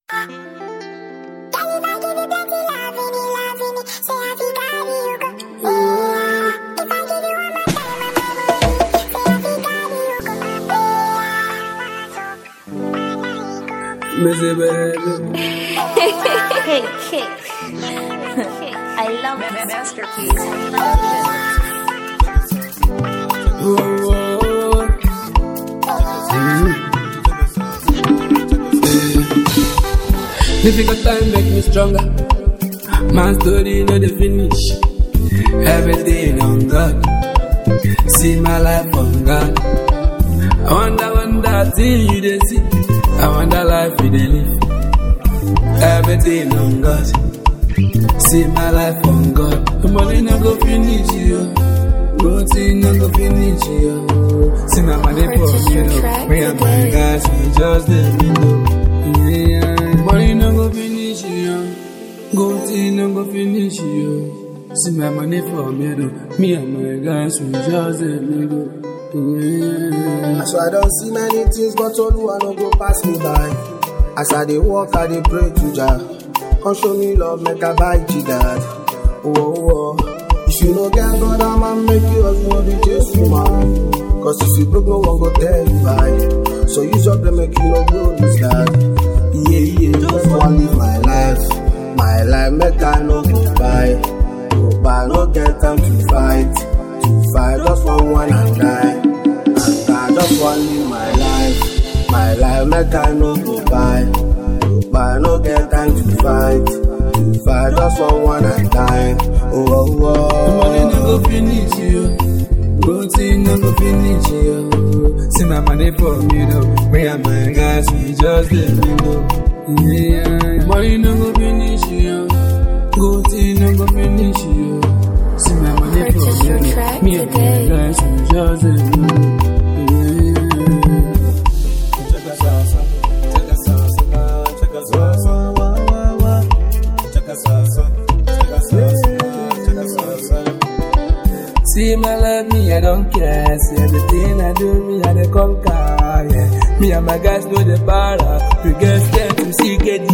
Missy baby. Hey, kick. I love Masterpiece. Oh, oh, oh. Mhm. Difficult time make me stronger. My story no the finish. Everything on God. See my life on God. I wonder, wonder till you they see. I wonder life you they live. Everything on God. See my life on God. The money no go finish you. Routine no go finish you. See my money for Purchase me. your oh. track Me and my today. guys, we just the window. Yeah, money no go finish you. Go till no go finish you. See my money for me, though. Me and my guys, we just the window. Yeah. So I don't see many things, but Oluwa no go pass me by. As I dey walk, I dey pray to Jah. Come show me love, make I buy Jidad. Oh, oh, oh. If you no get God, I'ma make you as no be chase you, man. Cause if you broke, no one go tell you bye. So use your brain, make you no go lose that. Yeah, yeah, just want live my life. My life, make I no go buy. Go buy, no get time to fight. To fight, just one one and die. And I just want live my life. My life, make I no go buy. Go buy, no get time to fight. To fight, just one one and die. Oh, oh, The money oh. no go finish you. Routine no go finish you. See my money for me though. Me and my guys, we just the window. Yeah, money no go finish you. Routine no go finish you. See my money for Purchase me your though. track Me and my today. guys, we just the window. Yeah. Check us out, check us out, check us out, check us out, check us out, check us out. See my life, me, I don't care. See everything I do, me, I dey conquer. Yeah. Me and my guys know the para. We get scared to see get